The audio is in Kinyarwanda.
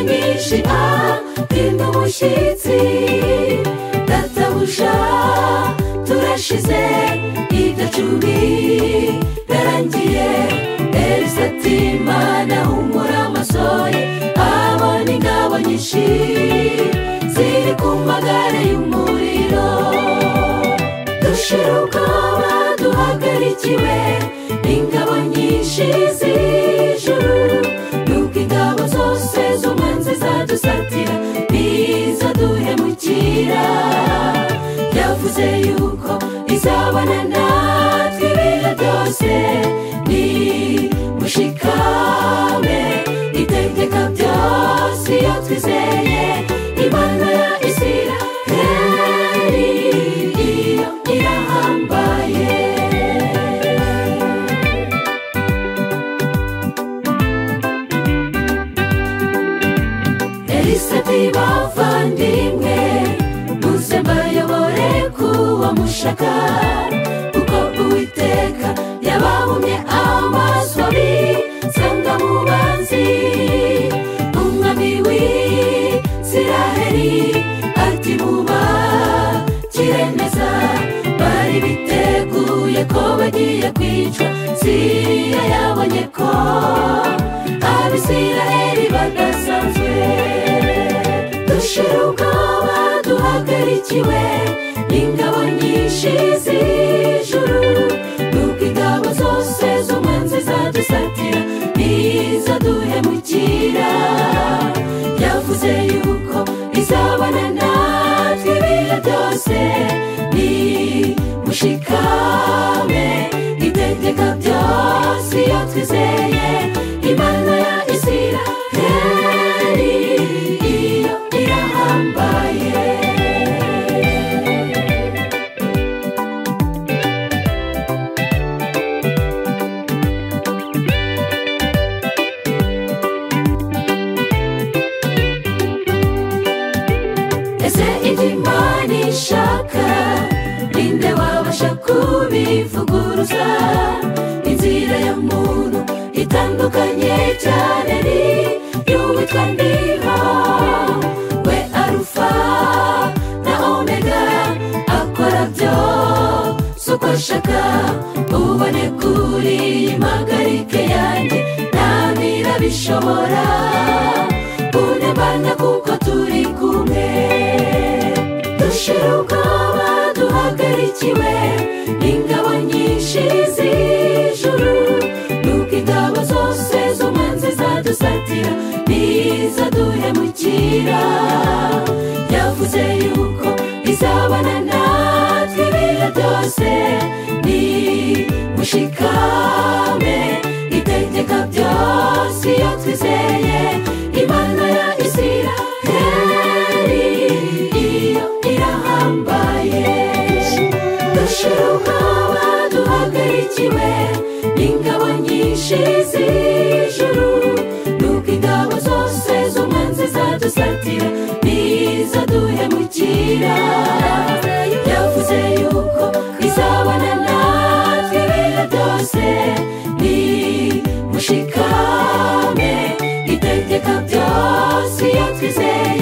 umugisha mpinda umushyitsi databuja turashize idacumi yarangiye erisati imana humura amasoye abona ingabo nyinshi ziri ku magare y'umuriro dushira ubwoba duhagarikiwe n'ingabo nyinshi z'ijuru n'ubwo ingabo zose z'umwanzi zadusatira n'izaduhemukira yavuze yuko izabana natwe ibihe byose ni mushikame itegeka byose iyo twizeye imana ya isiraheli iyo irahambaye elisati bavandimwe muze mbayobore kuwa mushaka kuko uwiteka yababumye amaso abisanga mu banzi umwami w'isiraheli ati mubakire neza bari biteguye ko bagiye kwicwa siya yabonye ko abisiraheli badasanzwe dushira ubwoba duhagarikiwe n'ingabo nyinshi z'ijuru n'ubwo ingabo zose z'umwanzi zadusatira n'izaduhemukira yavuze yuko izabana natwe ibihe byose ni mushikame itegeka byose iyo twizeye imana ya isiraheli iyo irahambaye ese ibyo imana ishaka ninde wabasha kubivuguruza inzira ya muntu itandukanye cyane ni y'uwitwa ndiho we arufa na omega akora byose uko ashaka ubone kuri iyi mpagarike yanjye nta ntirabishobora une bana kuko turi kumwe dushira ubwoba duhagarikiwe n'ingabo nyinshi z'ijuru n'ubwo ingabo zose z'umwanzi zadusatira n'izaduhemukira yavuze yuko izabana natwe ibihe byose ni mushikame itegeka byose iyo twizeye imana ya isiraheli iyo irahambaye dushira ubwoba duhagarikiwe n'ingabo nyinshi z'ijuru n'ubwo ingabo zose z'umwanzi zadusatira n'izaduhemukira yavuze yuko izabana natwe ibihe byose ni mushikame itegeka byose iyo twizeye